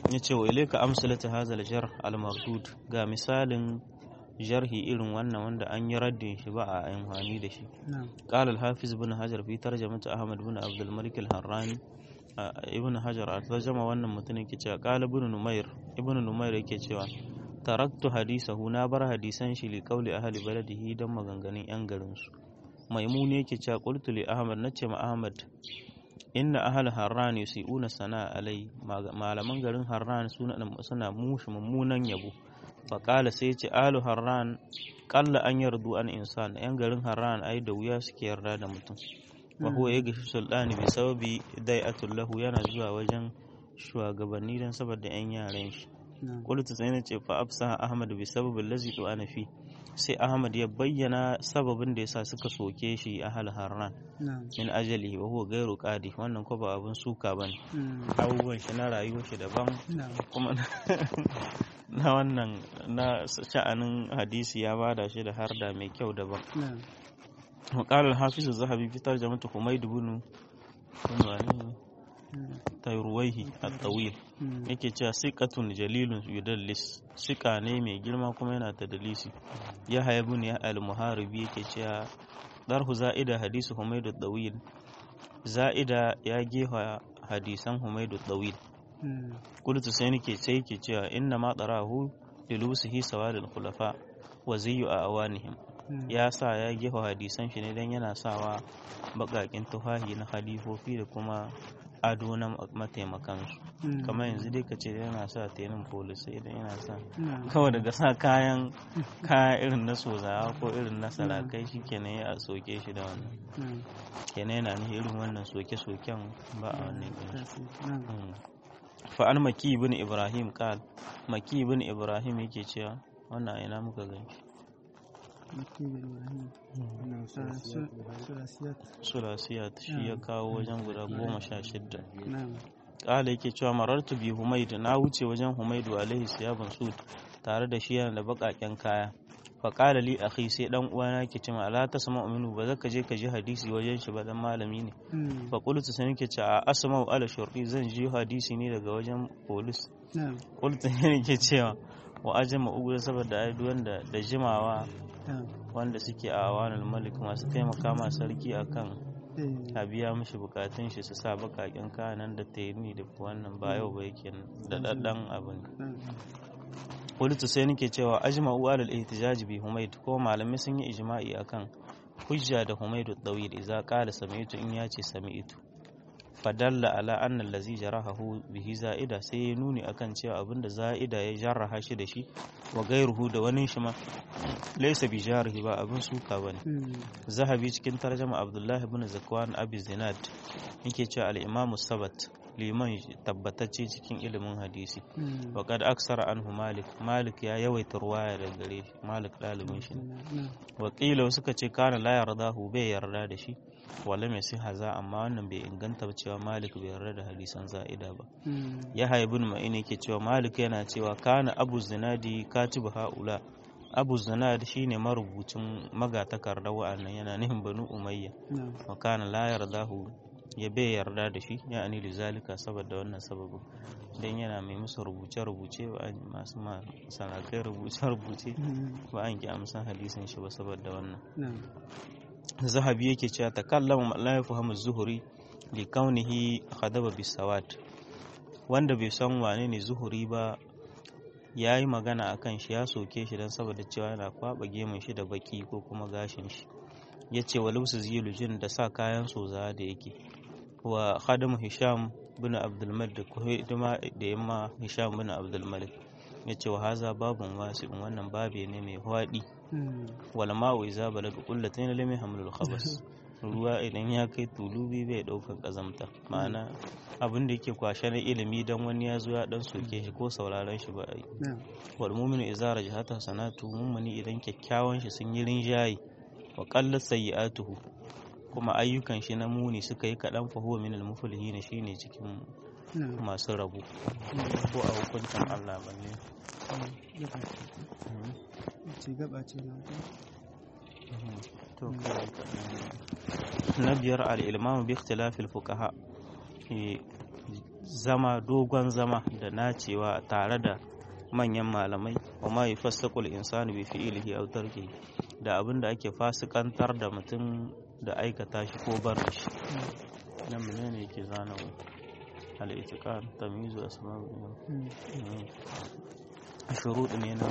ya ce wa ilaika amsalata hazal jar al-mardud ga misalin jarhi irin wannan wanda an yi raddin shi ba a amfani da shi qala al-hafiz ibn hajar fi tarjamatu ahmad ibn abd al-malik al-harrani ibn hajar a tarjama wannan mutumin yake cewa qala ibn numair ibn numair yake cewa taraktu hadisahu na bar hadisan shi li qawli ahli baladihi dan maganganun yan garin su maimuni yake cewa qultu li ahmad nace ma ahmad inna ahal harran yusiuna sana alai malaman garin harran suna suna mushi mummunan yabo faƙala sai ce alu harran ƙalla an yardu an insan yan garin harran ai da wuya suke yarda da mutum wa huwa ya gashi sultani bi sababi dai'atul lahu yana zuwa wajen shugabanni dan saboda yan yaran shi qultu sai na ce fa afsaha ahmad bi sababi allazi ana fi sai ahmad ya bayyana sababin da yasa suka soke shi ahal harran min ajali wa huwa gairu qadi wannan ko ba abun suka bane abubuwan shi na rayuwar shi daban kuma na wannan na sha'anin hadisi ya bada shi da harda mai kyau daban وقال الحافظ الذهبي في ترجمة حميد بن تيرويه الطويل yake cewa siqatun jalilun yudallis sika ne mai girma kuma yana ta dalisi ya haya bin ya al-muharibi yake cewa darhu za'ida hadisu humaydu dawil za'ida ya gefa hadisan humaydu dawil kultu sai nake sai yake cewa inna ma darahu lilusihi sawadul khulafa wa zayyu a awanihim ya sa ya gefa hadisan shi ne don yana sawa bakakin tufahi na halifofi da kuma ado na mataimakansu kamar yanzu dai ka ce yana sa tenin polisai idan yana sa kawai daga sa kayan kaya irin na sozawa ko irin na sarakai shi kenan ya soke shi da wannan kenan yana ne irin wannan soke-soken ba a wannan fa'an maki ibn ibrahim kal maki ibn ibrahim yake cewa wannan ina muka ganshi sulasiyat shi ya kawo wajen guda goma sha shidda ƙala yake cewa marartu bi humaidu na wuce wajen humaidu alaihi siyaban sud tare da shi yana da baƙaƙen kaya faƙala li akhi sai dan uwana ke cewa ala ta sama aminu ba zaka je ka ji hadisi wajen shi ba dan malami ne fa qultu sai nake cewa asma ala shurqi zan ji hadisi ne daga wajen polis qultu ne ke cewa wa ajama ugu saboda ai wanda da jimawa wanda suke a awanul malik masu taimaka ma sarki akan a biya mishi bukatun shi su sa bakakin kanan da tayini da wannan ba yau ba yake da daddan abin Kulitu sai nake cewa ajma'u alal ihtijaj bi humayd ko malamai sun yi ijma'i akan hujja da humaydu dawil idza qala sami'tu in yace sami'tu fadalla ala anna allazi jarahahu bihi za'ida sai ya nuni akan cewa abinda za'ida ya jarraha shi da shi wa gairuhu da wani shi ma laysa bi jarihi ba abin suka bane zahabi cikin tarjuma abdullah ibn zakwan abi zinad yake cewa al-imam sabat liman tabbatacce cikin ilimin hadisi wa kad aksara anhu malik malik ya yawaita ruwaya da gare shi malik dalibin shi wa qila suka ce kana la yardahu bai yarda da shi wala mai sai haza amma wannan bai inganta cewa malik bai yarda da hadisan za'ida ba ya haibun ma'in yake cewa malik yana cewa kana abu zinadi katibu haula abu zinad shine marubucin magatakarda wa'annan yana nihin banu umayya wa kana la yardahu ya bai yarda da shi ya ani zalika saboda wannan sababin dan yana mai musu rubuce-rubuce ba masu sarakai rubuce-rubuce ba an ki amsan hadisin shi ba saboda wannan zahabi yake cewa takallama la yafhamu zuhuri li kaunihi khadaba bisawat wanda bai san wane ne zuhuri ba ya yi magana akan shi ya soke shi don saboda cewa yana kwaba gemun shi da baki ko kuma gashin shi ya ce wa lusu zilujin da sa kayan soza da yake wa khadamu hisham bin abdulmalik da kuma da yamma hisham bin abdulmalik ya ce wa haza babun wasu wannan babe ne mai hwaɗi wal ma'u iza balaga qullatayn lam yahmilul khabas ruwa idan ya kai tulubi bai ɗaukar ƙazamta ma'ana abin da yake kwashe na ilimi dan wani ya zo ya dan soke shi ko sauraron shi ba a yi wal mu'minu idza rajahata sanatu mummuni idan kyakkyawan shi sun yi rinjaye wa qallat sayyi'atuhu kuma ayyukan shi na muni suka yi kaɗan fa huwa minal muflihin shine cikin masu rabu ko a hukuncin Allah balle na biyar al'ilmamu bi ikhtilafil fuqaha zama dogon zama da nacewa tare da manyan malamai wa ma yufassaqul insanu bi fi'lihi aw tarkihi da abin da ake fasikantar da mutum da aikata shi ko bar shi nan menene yake zana mu al-itiqan tamyizu asma'u shurud ne na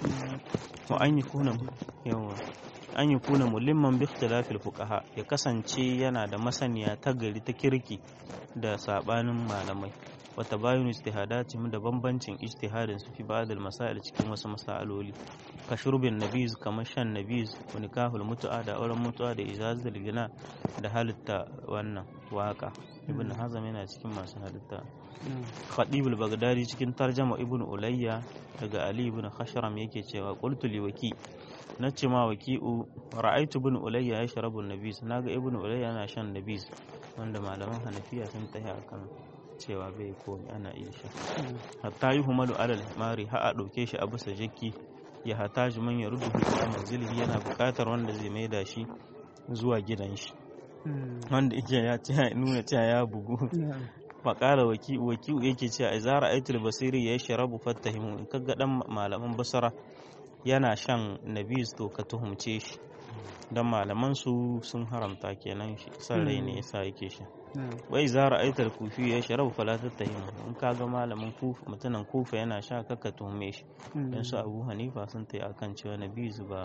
wa an yi kuna yawa an yi kuna mulimman bi ikhtilafil fuqaha ya kasance yana da masaniya ta gari ta kirki da sabanin malamai wa tabayun ijtihadatihim da bambancin ijtihadin su fi ba'd al-masail cikin wasu masaloli ka shurbin nabiz kamar shan nabiz wa nikahul mutu'a da auren mutu'a da ijazatul gina da halitta wannan waka ibn hazam yana cikin masu halitta khadibul bagdadi cikin tarjama ibn ulayya daga ali ibn khashram yake cewa qultu li waki nace ma waki'u ra'aytu ibn ulayya yashrabu an-nabiz naga ibn ulayya yana shan nabiz wanda malaman hanafiya sun tahi akan cewa bai komi ana iya sha hatta yi humalu alal mari ha a ɗauke shi a bisa jaki ya hata shi man ya rudu a manzilihi yana buƙatar wanda zai maida shi zuwa gidan shi wanda yake ya ce nuna cewa ya bugu faƙala waki'u waki'u yake cewa a zara aitul basiri ya yi sharabu fattahimu in kaga dan malaman basara yana shan nabis to ka tuhumce shi don malaman su sun haramta kenan shi san rai ne yasa yake sha wai zara aitar kufi ya sharabu fala tattahimu in kaga malamin kufa mutumin kufa yana sha kaka tuhume shi dan su abu hanifa sun tayi akan cewa nabis ba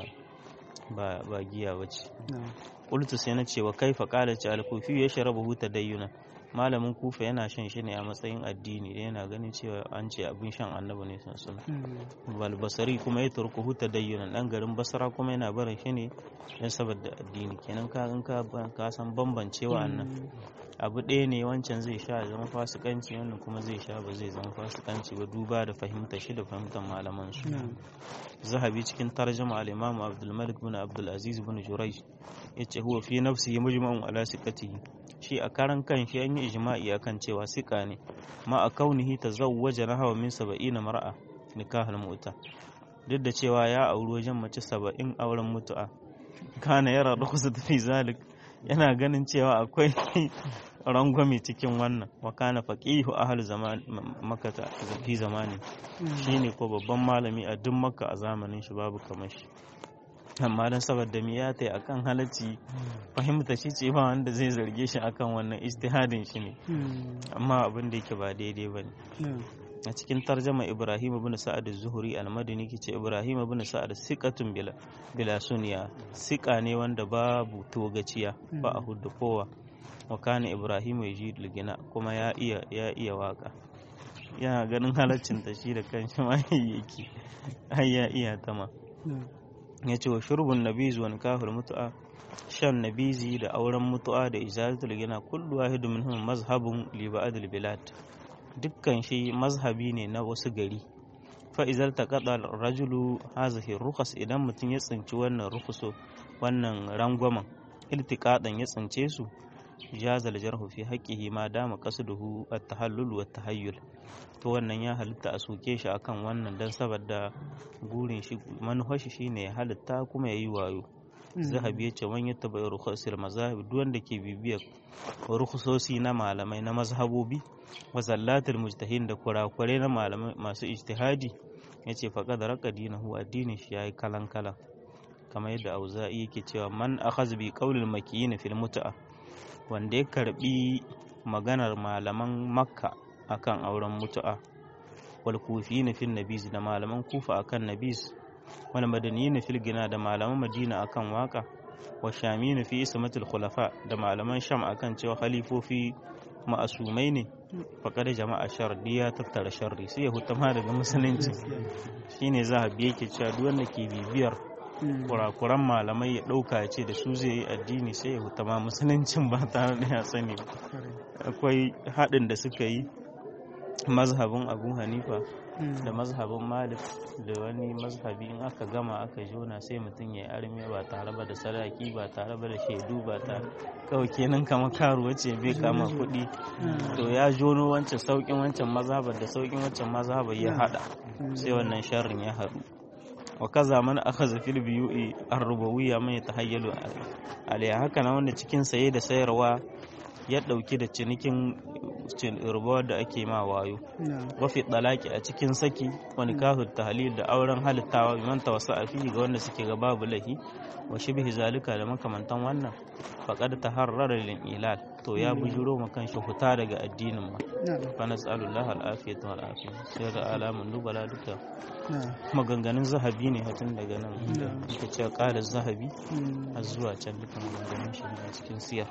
ba ba giya bace qultu sai na ce wa kaifa qala ce al-kufi ya sharabu tadayyuna malamin kufa yana shan shi ne a matsayin addini da yana ganin cewa an ce abin shan annabi ne sun suna balbasari kuma ya turku huta dayyunan dan garin basara kuma yana barin shi ne don saboda addini kenan ka in ka san bambancewa annan abu ɗaya ne wancan zai sha zama fasikanci wannan kuma zai sha ba zai zama fasikanci ba duba da fahimtar shi da fahimtar malaman su zahabi cikin tarjama al-imam abdul malik bin abdul aziz bin jurayj yace huwa fi nafsihi mujma'un ala siqatihi shi a karan kan shi an yi ijma'i akan cewa sika ne ma a kaunihi tazawwaja na hawa min saba'ina mar'a nikahul mu'ta duk da cewa ya auri wajen mace saba'in auren mutu'a kana yara rukusa fi zalik yana ganin cewa akwai rangwame cikin wannan wa kana faqihu ahli zaman makata fi zamani shine ko babban malami a duk makka a zamanin shi babu kamar shi amma don saboda mi ya tai akan halacci fahimta shi ce ba wanda zai zarge shi akan wannan istihadin shi ne amma abin da yake ba daidai ba ne a cikin tarjama ibrahim ibn sa'ad zuhuri al-madini ce ibrahim ibn sa'ad siqatun bila bila suniya siqa ne wanda babu togaciya ba a hudu kowa wa kana ibrahim yaji gina kuma ya iya ya iya waka yana ganin halaccin ta shi da kanshi ma yake ai ya iya tama ya ce wa shurbun nabiz wa nikahul mutu'a shan nabizi da auren mutu'a da izalatul gina kullu wahidu minhum mazhabun li ba'dil bilad dukkan shi mazhabi ne na wasu gari fa izal taqada rajulu hazihi rukhas idan mutum ya tsinci wannan rukuso wannan rangwamen iltiqadan ya tsince su jazal jarhu fi haqqihi ma dama qasduhu at-tahallul wa tahayyul to wannan ya halitta a soke shi akan wannan dan saboda gurin shi manufar shi shine ya halitta kuma yayi wayo zahabi ya ce man yattaba rukhusul mazahib duk wanda ke bibiyar rukhusosi na malamai na mazhabobi wa zallatul mujtahin da kurakure na malamai masu ijtihadi yace faqad raqa dinahu addinin shi yayi kalan kalan kamar yadda auza'i yake cewa man akhaz bi qawlil makiyin fil mut'a wanda ya karbi maganar malaman makka akan auren mutu'a wal kufiyina fil nabiz da malaman kufa akan nabiz wal madaniyina fil gina da malaman madina akan waka wa shamina fi ismatul khulafa da malaman sham akan cewa khalifofi ma'asumai ne faƙar jama'a sharri ya tattara sharri sai ya hutama daga musulunci shine zahabi yake cewa duk wanda ke bibiyar kurakuran malamai ya ɗauka ya ce da su zai yi addini sai ya hutama musuluncin ba tare da ya sani akwai haɗin da suka yi mazhabin abu hanifa da mazhabin malik da wani mazhabi in aka gama aka jona sai mutum ya yi arme ba tare ba da sadaki ba tare ba da shaidu ba tare kawai kenan kama karuwa ce bai kama kuɗi to ya jono wancan saukin wancan mazhabar da saukin wancan mazhabar ya haɗa sai wannan sharrin ya haɗu wa kaza man akhadha fil biyu'i ar-rubawiyya man yatahayyalu alayha haka na wanda cikin saye da sayarwa ya ɗauki da cinikin rubuwar da ake ma wayo wafi ɗalaki a cikin saki wani kahun tahalil da auren halittawa biman wasu a fihi ga wanda suke ga babu lahi wa shibhi zalika da makamantan wannan faƙad ta harrara lil ilal to ya bujuro ma kanshi huta daga addinin ma fa nas'alullah al-afiyata wal afiya sai da alamun dubala duka maganganun zahabi ne hatun daga nan ita ce ƙala zahabi har zuwa can duka maganganun shi a cikin siyar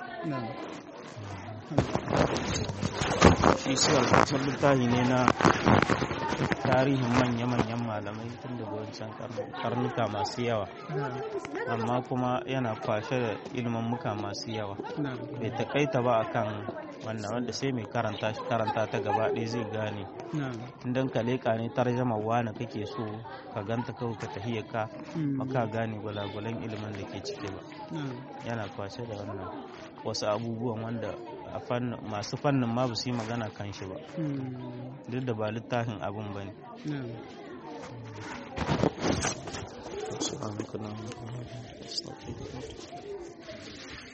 shi siyar kusan littafi ne na tarihin manya-manyan malamai tun daga wancan karnuka masu yawa amma kuma yana kwashe da muka masu yawa bai takaita ba akan wannan wanda sai mai karanta shi karanta ta gaba ɗaya zai gane idan ka leƙa ne tarjama wani kake so ka ganta kawai ka tafiya ka maka gane gwalagwalan ilimin da ke ciki ba yana kwashe da wannan wasu abubuwan wanda a masu fannin ma ba su yi magana kan shi ba duk da ba littafin abin ba ne